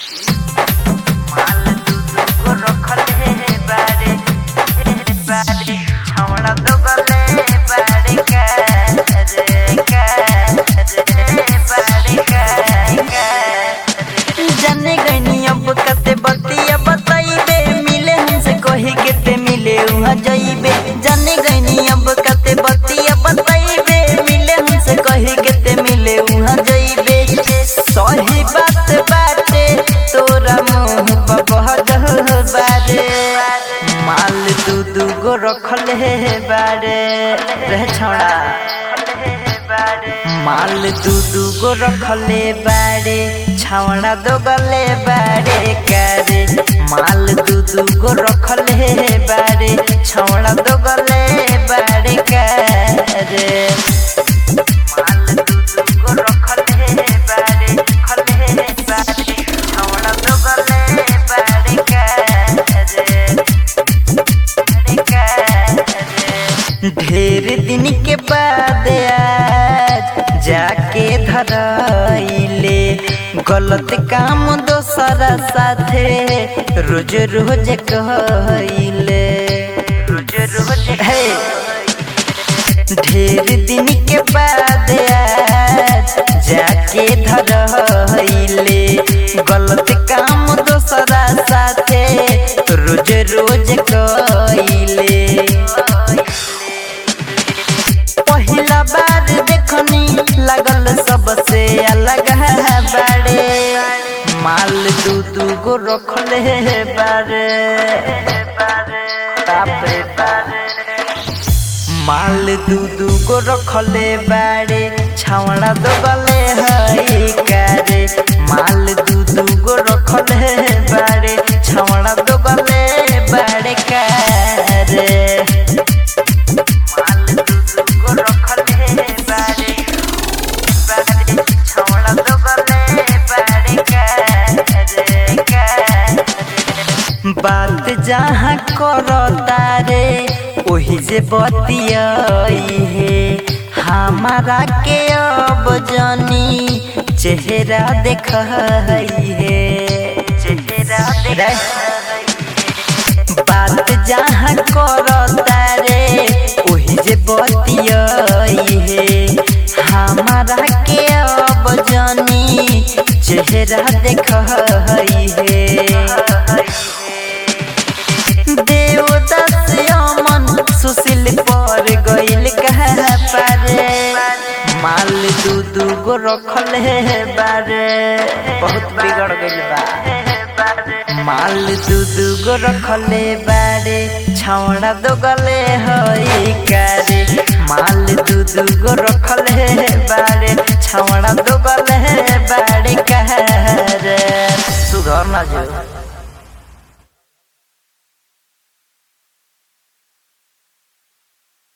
माल दू दू गो रखल हे बारे बारे छौड़ा दो गले बारे का रे का रे बारे का जाने गनी अब कते बतिया बताइबे मिले हमसे कही केते मिले उहाँ जाइबे जाने गनी अब कते बतिया बताइबे मिले हमसे कही केते मिले उहाँ जाइबे सही बात बाटे तोरा मुंह पर बहजह बारे माल दू दू गो रखल हे बारे रह छौड़ा माल दू दू गो रखले बारे छावड़ा दो गले बारे करे माल दू दू गो रखले बारे छावड़ा दो गले बारे करे माल दू दू गो रखले बारे खले बारे छावड़ा दो गले बारे करे ढेर दिन के बाद आज जाके धराइले गलत काम दोसरा साथे रोज रोज कहले रोज रोज है ढेर दिन के बाद आज जाके धराइले गलत काम दोसरा साथे रोज रोज कहले पहिला बार देखनी लगल सबसे अलग है बारे माल दू दू गो रखले बारे बापरे बारे माल दू दू गो रखले बारे छावड़ा दो गले हई करे माल दू दू गो रखले बारे छावड़ा दो गले बारे करे माल दू दू गो रखले बारे बारे छौड़ा दो गले बारे करे करे बात जहाँ करता रे ओही जे बतियाई है हमारा के अब जानी चेहरा देख है चेहरा देख बात जहाँ करता रे ओही जे बतियाई है हमारा के अब जानी चेहरा देख है देवदास अमन सुशील पर गइल कहा पारे माल दू दू गो रखल है बारे बहुत बिगड़ गइल बा माल दू दू गो रखले बारे छौड़ा दो गले हई करे माल दू दू गो रखले बारे छौड़ा दो गले बारे करे सुधर ना जो